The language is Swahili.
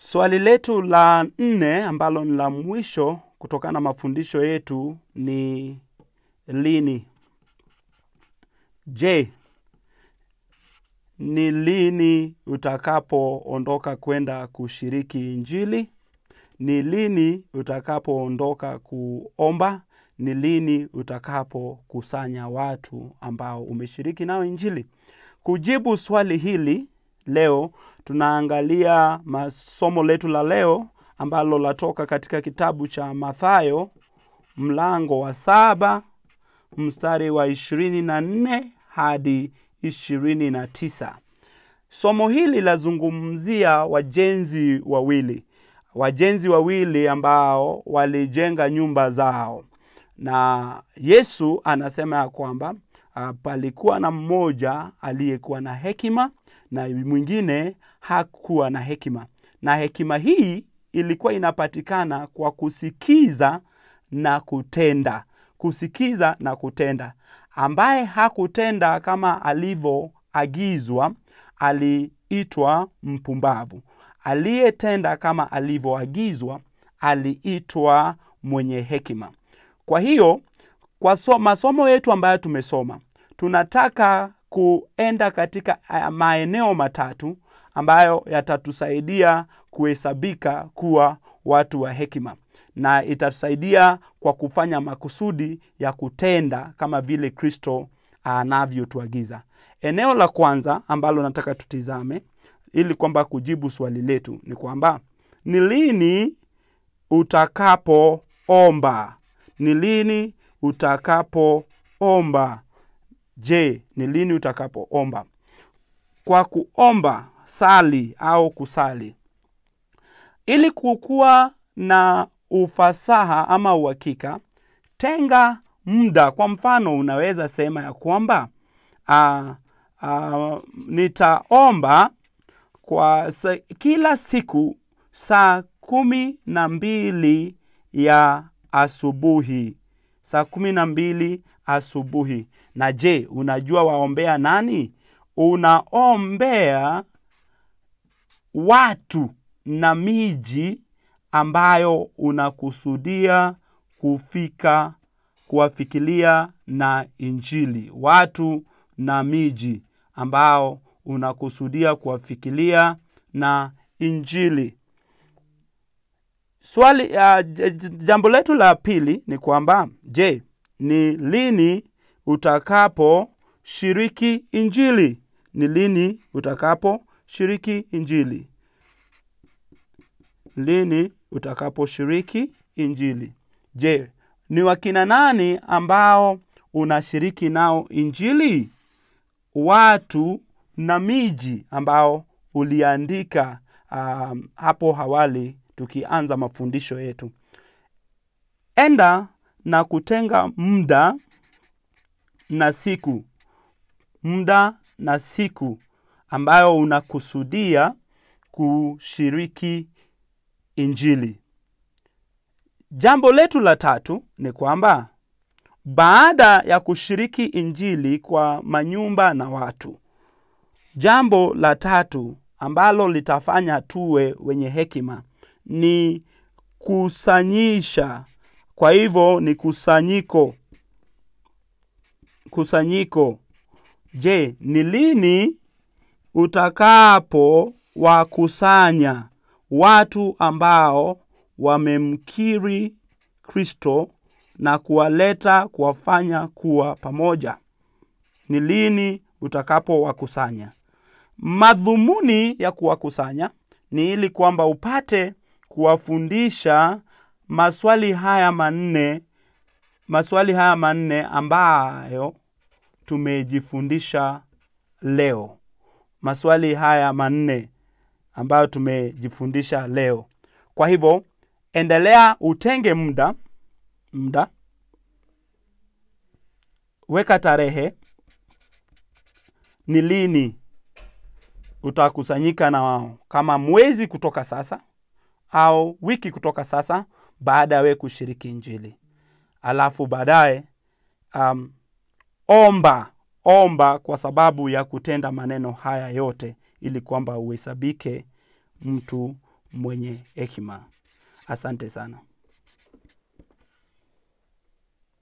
Swali letu la nne ambalo ni la mwisho kutokana na mafundisho yetu ni lini? Je, ni lini utakapoondoka kwenda kushiriki Injili? Ni lini utakapoondoka kuomba? Ni lini utakapokusanya watu ambao umeshiriki nao Injili? Kujibu swali hili leo tunaangalia masomo letu la leo ambalo latoka katika kitabu cha Mathayo mlango wa saba mstari wa ishirini na nne hadi ishirini na tisa. Somo hili lazungumzia wajenzi wawili, wajenzi wawili ambao walijenga nyumba zao, na Yesu anasema ya kwamba uh, palikuwa na mmoja aliyekuwa na hekima na mwingine hakuwa na hekima, na hekima hii ilikuwa inapatikana kwa kusikiza na kutenda, kusikiza na kutenda. Ambaye hakutenda kama alivyoagizwa aliitwa mpumbavu, aliyetenda kama alivyoagizwa aliitwa mwenye hekima. Kwa hiyo kwa so, masomo yetu ambayo tumesoma tunataka kuenda katika maeneo matatu ambayo yatatusaidia kuhesabika kuwa watu wa hekima na itatusaidia kwa kufanya makusudi ya kutenda kama vile Kristo anavyotuagiza. Eneo la kwanza ambalo nataka tutizame ili kwamba kujibu swali letu ni kwamba ni lini utakapoomba? Ni lini utakapoomba? Je, ni lini utakapoomba? Kwa kuomba, sali au kusali, ili kukuwa na ufasaha ama uhakika, tenga muda. Kwa mfano, unaweza sema ya kwamba uh, uh, nitaomba kwa sa, kila siku saa kumi na mbili ya asubuhi, saa kumi na mbili asubuhi. Na je, unajua waombea nani? Unaombea watu na miji ambayo unakusudia kufika kuwafikilia na Injili, watu na miji ambao unakusudia kuwafikilia na Injili. Swali uh, jambo letu la pili ni kwamba je, ni lini utakaposhiriki Injili? Ni lini utakaposhiriki Injili? Lini utakaposhiriki Injili? Je, ni wakina nani ambao unashiriki nao Injili? Watu na miji ambao uliandika um, hapo awali tukianza mafundisho yetu. Enda na kutenga muda na siku, muda na siku ambayo unakusudia kushiriki Injili. Jambo letu la tatu ni kwamba baada ya kushiriki Injili kwa manyumba na watu, jambo la tatu ambalo litafanya tuwe wenye hekima ni kusanyisha. Kwa hivyo ni kusanyiko, kusanyiko. Je, ni lini utakapo wakusanya watu ambao wamemkiri Kristo na kuwaleta kuwafanya kuwa pamoja? Ni lini utakapowakusanya? Madhumuni ya kuwakusanya ni ili kwamba upate kuwafundisha maswali haya manne, maswali haya manne ambayo tumejifundisha leo, maswali haya manne ambayo tumejifundisha leo. Kwa hivyo endelea, utenge muda muda, weka tarehe, ni lini utakusanyika na wao, kama mwezi kutoka sasa au wiki kutoka sasa, baada ya wewe kushiriki Injili. Alafu baadaye um, omba omba kwa sababu ya kutenda maneno haya yote, ili kwamba uhesabike mtu mwenye hekima asante sana